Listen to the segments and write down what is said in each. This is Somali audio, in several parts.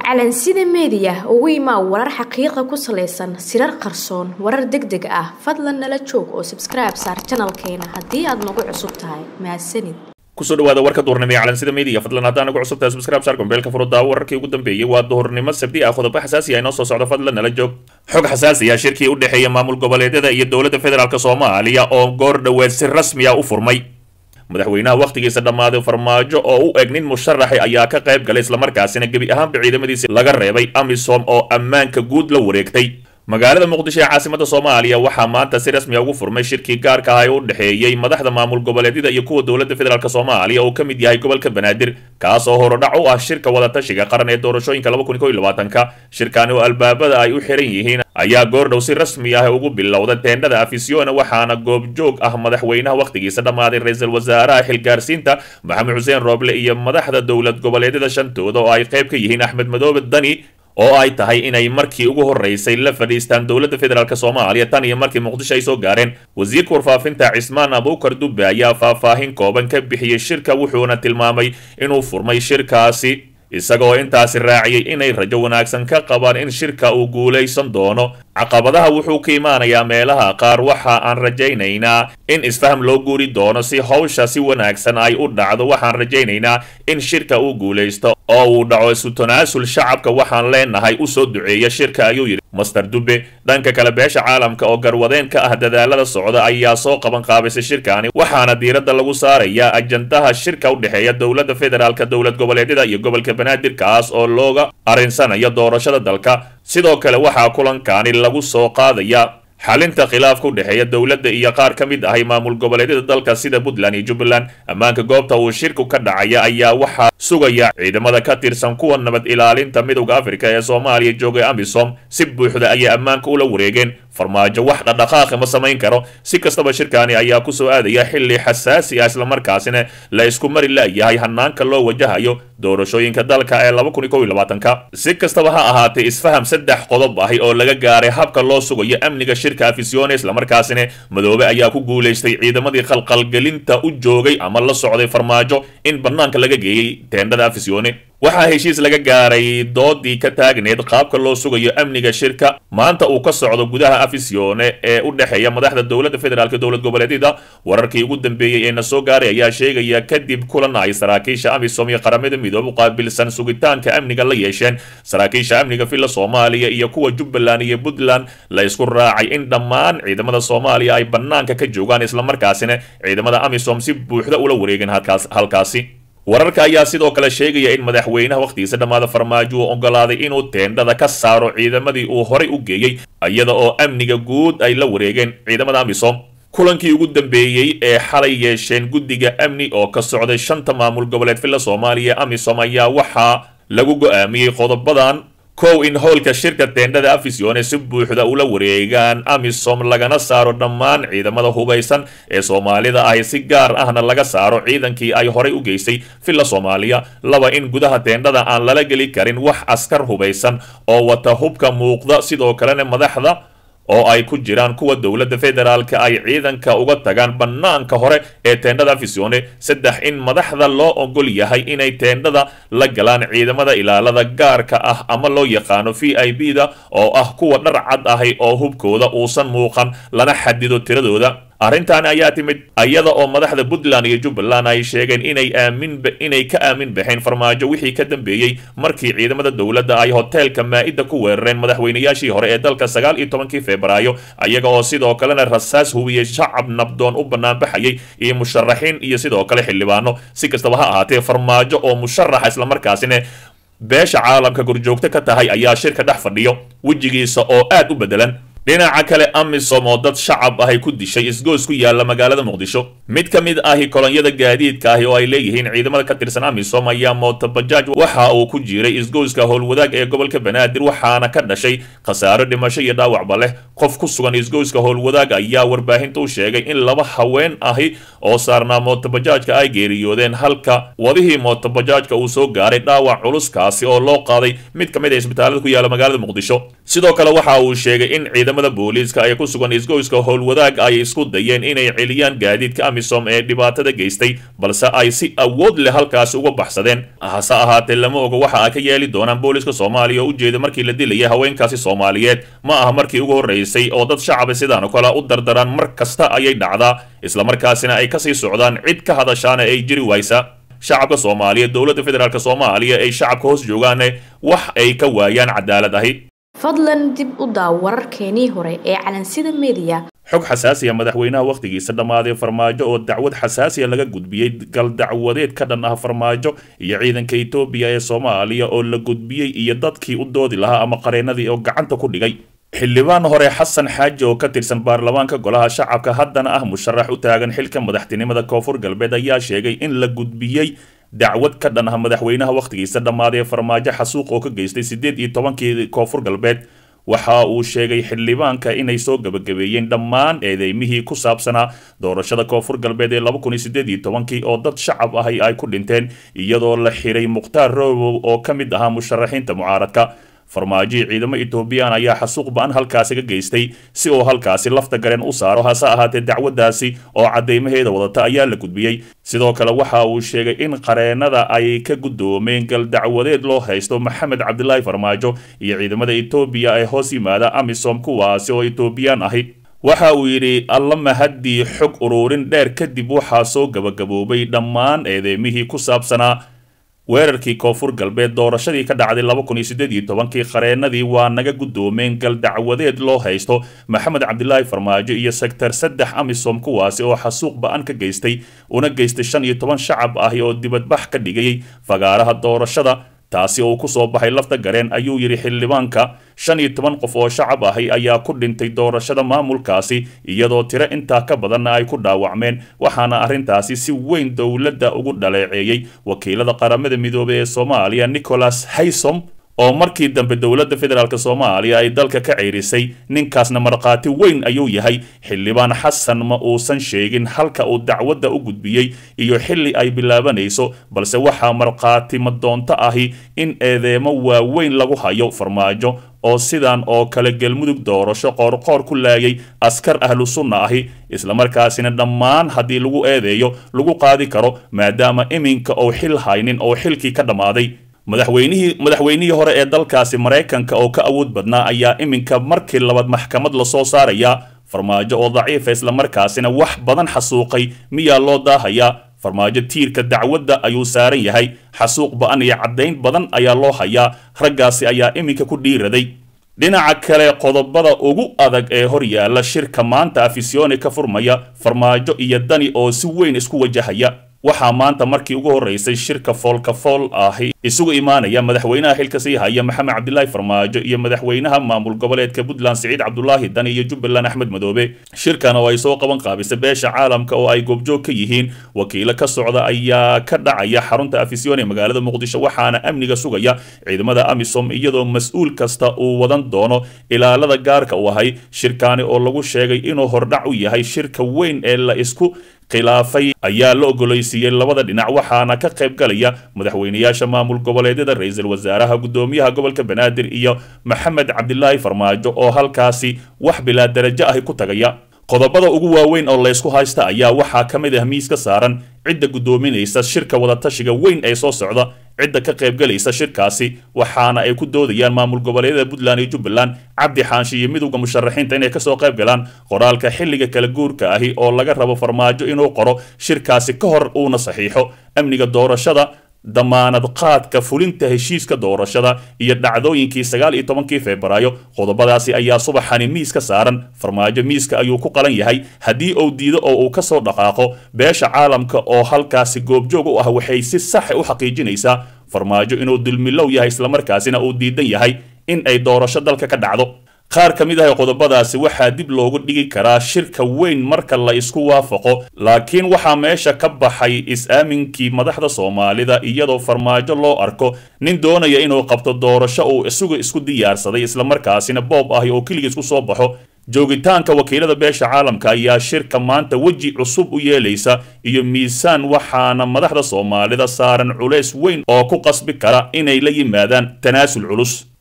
calansida meediya ugu imaa warar xaqiiqa ku salaysan sirar qarsoon warar deg deg ah fadlan nala joog oo sabskribe saar janalkeena haddii aad nagu cusub tahay mahadsanid kusoo dhawaada warka duhurnimo ee calansida media fadlan haddaan nagu cusub tahay subscribe saar gombeelka furuddaa wararkii ugu dambeeyey waa duhurnimo sabdi ah qodobo xasaasi ah inoo soo socdo fadlan nala joog xog xasaasi ah shirkii u dhexeeya maamul goboleedyada iyo dowladda federaalk soomaaliya oo goor dhoweed si rasmi ah u furmay madaxweynaha wakhtigiisa dhammaaday farmaajo oo u eg nin musharaxay ayaa ka qayb galay islamarkaasina gebi ahaanba ciidamadiisi laga reebay amisom oo ammaanka guud la wareegtay magaalada muqdisho ee caasimada soomaaliya waxaa maanta si rasmiya ugu furmay shirkii gaarka ah ee u dhexeeyey madaxda maamul goboleedyada iyo kuwa dowladda federaalk soomaaliya oo ka mid yahay gobolka banaadir kaas oo horodhac u ah shirka wadatashiga qaran ee doorashooyinka laba kun kow iyo labaatanka shirkani oo albaabada ay u xiran yihiin ayaa goordhow si rasmi ah ugu bilowda teendhada afisiona waxaana goobjoog ah madaxweynaha wakhtigiisa dhammaaday ra-iisul wasaaraha xilgaarsiinta maxamed xuseen rooble iyo madaxda dowlad goboleedyada shantooda oo ay qayb ka yihiin axmed madoobe dani oo ay tahay inay markii ugu horeysay la fadhiistaan dowladda federaalk soomaaliya tan iyo markii muqdisho ay soo gaareen wasiirka warfaafinta cismaan abuukar dubbe ayaa faahfaahin kooban ka bixiyey shirka wuxuuna tilmaamay inuu furmay shirkaasi isagoo intaasi raaciyey inay rajo wanaagsan ka qabaan in shirka uu guulaysan doono caqabadaha wuxuu ka imaanayaa meelaha qaar waxa aan rajaynaynaa in isfaham loo guuri doono si hawsha si wanaagsan ay u dhacdo waxaan rajaynaynaa in shirka uu guulaysto oo uu dhaco isu tanaasul shacabka waxaan leenahay u soo duceeya shirka ayuu yidhi master dube dhanka kale beesha caalamka oo garwadeen ka ah dadaalada socda ayaa soo qaban qaabisay shirkaani waxaana diiradda lagu saarayaa ajandaha shirka u dhexeeya dowladda federaalk dowlad goboleedyada iyo gobolka banaadir kaas oo looga arinsanayo doorashada dalka sidoo kale waxaa kulankaani lagu soo qaadaya xalinta khilaafka u dhexeeya dowladda iyo qaar ka mid ahay maamul goboleedyada dalka sida puntland iyo jubbaland ammaanka goobta uu shirku ka dhacaya ayaa waxaa sugaya ciidamada ka tirsan kuwa nabad ilaalinta midowda afrika ee soomaaliya joogay amisom si buuxda ayay ammaanka ula wareegeen farmaajo wax dhaqdhaqaaqi ma samayn karo si kastaba shirkaani ayaa kusoo aadaya xilli xasaasi ah islamarkaasina la isku mari la'yahay hanaanka loo wajahayo doorashooyinka dalka ee laba kun iyo kow iyo labaatanka si kastaba ha ahaatee isfaham saddex qodob ahi oo laga gaaray habka loo sugayo amniga shirka afisione islamarkaasina madoobe ayaa ku guulaystay ciidamadii qalqalgelinta u joogay ama la socday farmaajo in banaanka laga geeyey teendhada afisione waxaa heshiis laga gaaray doodii ka taagneed qaabka loo sugayo amniga shirka maanta uu ka socdo gudaha afisione ee u dhexeeya madaxda dowladda federaalk dowlad goboleedyada wararkii ugu dambeeyey ee na soo gaaray ayaa sheegaya kadib kulan ay saraakiisha amisom iyo qaramada midoobe u qaabilsan sugitaanka amniga la yeesheen saraakiisha amniga villa soomaaliya iyo kuwa jubbaland iyo puntland la isku raacay in dhammaan ciidamada soomaaliya ay banaanka ka joogaan islamarkaasina ciidamada amisom si buuxda ula wareegeen halkaasi wararka ayaa sidoo kale sheegaya in madaxweynaha wakhtigiisa dhammaada farmaajo uu ogolaaday inuu teendhada ka saaro ciidamadii uu horay u geeyey iyada oo amniga guud ay la wareegeen ciidamada amisom kulankii ugu dambeeyey ee xalay yeesheen guddiga amni oo ka socday shanta maamul goboleed villa soomaaliya amisom ayaa waxaa lagu go-aamiyey qodobadan kow in howlka shirka teendhada afisione si buuxda ula wareegaan amisom lagana saaro dhammaan ciidamada hubaysan ee soomaalida ahi si gaar ahna laga saaro ciidankii ay horay u geysay villa soomaaliya laba in gudaha teendhada aan lala geli karin wax askar hubaysan oo wata hubka muuqda sidoo kalena madaxda oo ay ku jiraan kuwa dowladda federaalka ay ciidanka uga tagaan bannaanka hore ee teendhada afisione saddex in madaxda loo ogol yahay inay teendhada la galaan ciidamada ilaalada gaarka ah ama loo yaqaano v i b da oo ah kuwa dhar cad ahi oo hubkooda uusan muuqan lana xadido tiradooda arrintan ayaa timid iyada oo madaxda puntland iyo jubbaland ay sheegeen inay aamin inay ka aamin baxeen farmaajo wixii ka dambeeyey markii ciidamada dowladda ay hoteelka maa-ida ku weerareen madaxweynayaashii hore ee dalka sagaal iyo tobankii febraayo iyaga oo sidoo kalena rasaas hubiyey shacab nabdoon u banaanbaxayay iyo musharaxiin iyo sidoo kale xildhibaano si kastaba ha ahaatee farmaajo oo musharaxa islamarkaasina beesha caalamka gurjoogto ka tahay ayaa shirka dhex fadhiyo wejigiisa oo aad u bedelan dhinaca kale amisom oo dad shacab ahay ku dishay isgoys ku yaala magaalada muqdisho mid ka mid ahi kolonyada gaadiidka ahi oo ay leeyihiin ciidamada ka tirsan amisom ayaa mootobajaaj waxa uu ku jiray isgoyska howlwadaag ee gobolka banaadir waxaana ka dhashay khasaaro dhimasho iyo dhaawacba leh qof ku sugan isgoyska howlwadaag ayaa warbaahinta u sheegay in laba haween ahi oo saarnaa mootobajaajka ay geeriyoodeen halka wadihii mootobajaajka uu soo gaaray dhaawac culuskaasi oo loo qaaday mid ka mid a isbitaalada ku yaala magaalada muqdisho sidoo kale waxa uu sheegay in ciidamada ciidamada booliiska ee ku sugan isgoyska howlwadaag ay isku dayeen inay celiyaan gaadiidka amisom ee dhibaatada geystay balse ay si awood leh halkaasi uga baxsadeen hase ahaatee lama oga waxa ay ka yeeli doonaan booliiska soomaaliya oo ujeeda markii la dilayay haweenkaasi soomaaliyeed ma aha markii ugu horreysay oo dad shacaba sidaan oo kale u dardaraan mar kasta ayay dhacdaa islamarkaasina ay kasii socdaan cid ka hadashaana ay jiri waysa shacabka soomaaliya dowladda federaalk soomaaliya ay shacabka hoos joogaane wax ay ka waayaan cadaalad ahi fadlan dib u daaw wararkeenii hore ee calansida mediya xog xasaasiya madaxweynaha wakhtigiisa dhammaaday farmaajo oo dacwad xasaasiya laga gudbiyey gal dacwadeed ka dhan ah farmaajo iyo ciidanka etoobiya ee soomaaliya oo la gudbiyey iyo dadkii u doodi lahaa ama qareenadii oo gacanta ku dhigay xildhibaan hore xasan xaaji oo ka tirsan baarlamaanka golaha shacabka haddana ah musharax u taagan xilka madaxtinimada koonfur galbeed ayaa sheegay in la gudbiyey dacwad ka dhan ah madaxweynaha wakhtigiisa dhammaaday ee farmaajo xasuuq oo ka geystay siddeed iyo tobankii koonfur galbeed waxa uu sheegay xildhibaanka inay soo gabagabeeyeen dhammaan eedeymihii ku saabsanaa doorashada koonfur galbeed ee laba kun iyo siddeed iyo tobankii oo dad shacab ahi ay ku dhinteen iyadoo la xiray mukhtaar robow oo ka mid ahaa musharaxiinta mucaaradka farmaajihii ciidamo etoobiyaan ayaa xasuuq ba-an halkaasi ka geystay si uu halkaasi lafta gareen u saaro hase ahaatee dacwaddaasi oo caddeymaheeda wadata ayaa la gudbiyey sidoo kale waxa uu sheegay in qareenada ay ka guddoomeen gal dacwadeed loo haysto maxamed cabdilaahi farmaajo iyo ciidamada etoobiya ee hoos yimaada amisom kuwaasi oo etoobiyaan ahi waxa uu yidhi alla mahaddii xog uruurin dheer kadib waxaa soo gabagaboobay dhammaan eedeymihii ku saabsanaa weerarkii koonfur galbeed doorashadii ka dhacday laba kun iyo siddeed iyo tobankii qareenadii waa naga guddoomeen gal dacwadeed loo haysto maxamed cabdilaahi farmaajo iyo sektar saddex amisom kuwaasi oo xasuuq ba-an ka geystay una geystay shan iyo toban shacab ahi oo dibadbax ka dhigayay fagaaraha doorashada taasi oo ku soo baxay lafta gareen ayuu yidhi xildhibaanka shan iyo toban qof oo shacab ahi ayaa ku dhintay doorashada maamulkaasi iyadoo tiro intaa ka badanna ay ku dhaawacmeen waxaana arrintaasi si weyn dowladda ugu dhaleeceeyey wakiilada qaramada midoobey ee soomaaliya nicholas haysom oo markii dambe dowladda federaalk soomaaliya ay dalka ka ceyrisay ninkaasna markhaati weyn ayuu yahay xildhibaan xasan ma uusan sheegin halka uu dacwadda u gudbiyey iyo xilli ay bilaabanayso balse waxaa markhaati madoonto ahi in eedeemo waaweyn lagu hayo farmaajo oo sidan oo kale galmudug doorasho qoorqoor ku laayay askar ahlu sunna ahi islamarkaasina dhammaan haddii lagu eedeeyo lagu qaadi karo maadaama iminka ou xil haynin oo xilkii ka dhammaaday madaxweynihii madaxweynihii hore ee dalkaasi maraykanka oo ka awood badnaa ayaa iminka markii labaad maxkamad lasoo saarayaa farmaajo oo daciifa islamarkaasina wax badan xasuuqay miyaa loo daahayaa farmaajo tiirka dacwadda ayuu saaran yahay xasuuq ba-an iyo caddayn badan ayaa loo hayaa raggaasi ayaa iminka ku dhiiraday dhinaca kale qodobada ugu adag ee hor yaalla shirka maanta afisyooni ka furmaya farmaajo iyo dani oo si weyn isku wajahaya waxaa maanta markii ugu horreysay shirka foolka fool ahi isugu imaanaya madaxweynaha xilka sii haya maxamed cabdilaahi farmaajo iyo madaxweynaha maamul goboleedka puntland siciid cabdulaahi dani iyo jubbaland axmed madoobe shirkan oo ay soo qaban qaabisay beesha caalamka oo ay goobjoog ka yihiin wakiilo ka socda ayaa ka dhacaya xarunta afisyoon ee magaalada muqdisho waxaana amniga sugaya ciidamada amisom iyadoo mas-uul kasta uu wadan doono ilaalada gaarka u ahay shirkaani oo lagu sheegay inuu hordhac u yahay shirka weyn ee la isku khilaafay ayaa la ogolaysiiyey labada dhinac waxaana ka qayb galaya madaxweynayaasha maamul goboleedyada ra-iisul wasaaraha guddoomiyaha gobolka banaadir iyo maxamed cabdilaahi farmaajo oo halkaasi wax bilaa darajo ahi ku tagaya qodobada ugu waaweyn oo laysku haysta ayaa waxaa ka mid ah miiska saaran cidda guddoominaysa shirka wadatashiga weyn ee soo socda cidda ka qaybgalaysa shirkaasi waxaana ay ku doodayaan maamul goboleedyada puntland iyo jubbaland cabdi xaanshi iyo midowda musharaxiinta inay kasoo qayb galaan qoraalka xilliga kala guurka ahi oo laga rabo farmaajo inuu qoro shirkaasi ka hor uuna saxiixo amniga doorashada damaanad qaadka fulinta heshiiska doorashada iyo dhacdooyinkii sagaal iyo tobankii febraayo qodobadaasi ayaa subaxani miiska saaran farmaajo miiska ayuu ku qalan yahay haddii uu diido oo uu kasoo dhaqaaqo beesha caalamka oo halkaasi goobjoog u ah waxay si saxa u xaqiijinaysaa farmaajo inuu dulmilow yahay islamarkaasina uu diidan yahay in ay doorasho dalka ka dhacdo qaar ka mid ah qodobadaasi waxaa dib loogu dhigi karaa shirka weyn marka la isku waafaqo laakiin waxaa meesha ka baxay is-aaminkii madaxda soomaalida iyadoo farmaajo loo arko nin doonaya inuu qabto doorasho uu isagu isku diyaarsaday islamarkaasina boob ahi oo keligiis ku soo baxo joogitaanka wakiilada beesha caalamka ayaa shirka maanta weji cusub u yeelaysa iyo miisaan waxaana madaxda soomaalida saaran culays weyn oo ku qasbi kara inay la yimaadaan tanaasul culus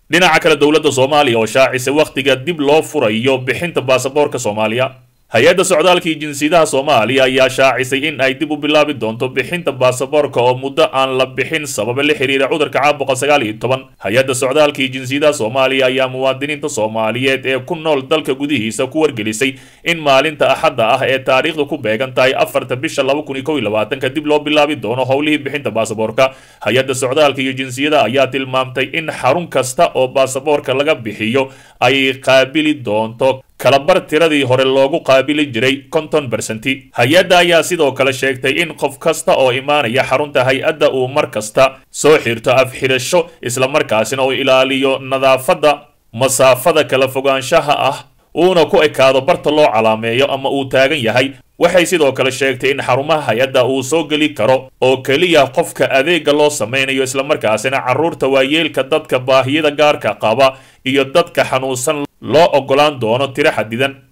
dhinaca kale dowladda soomaaliya oo shaacisay wakhtiga dib loo furayo bixinta baasaboorka soomaaliya hay-adda socdaalka iyo jinsiyadaha soomaaliya ayaa shaacisay in ay dib u bilaabi doonto bixinta baasaboorka oo muddo aan la bixin sababa la xiriira cudurka caabuqa sagaal iyo toban hay-adda socdaalka iyo jinsiyadaha soomaaliya ayaa muwaadiniinta soomaaliyeed ee ku nool dalka gudihiisa ku wargelisay in maalinta axadda ah ee taariikhda ku beegan tahay afarta bisha laba kun iyo kow iyo labaatanka dib loo bilaabi doono howlihii bixinta baasaboorka hay-adda socdaalka iyo jinsiyadaha ayaa tilmaamtay in xarun kasta oo baasaboorka laga bixiyo ay qaabili doonto kalabar tiradii hore loogu qaabili jiray konton bersenti hay-adda ayaa sidoo kale sheegtay in qof kasta oo imaanaya xarunta hay-adda uu mar kasta soo xirto afxidhasho islamarkaasina uu ilaaliyo nadaafadda masaafada kala fogaanshaha ah uuna ku ekaado barta loo calaameeyo ama uu taagan yahay waxay sidoo kale sheegtay in xarumaha hay-adda uu soo geli karo oo keliya qofka adeega loo sameynayo islamarkaasina carruurta waayeelka dadka baahiyada gaarka qaba iyo dadka xanuunsan loo ogolaan doono tiro xadidan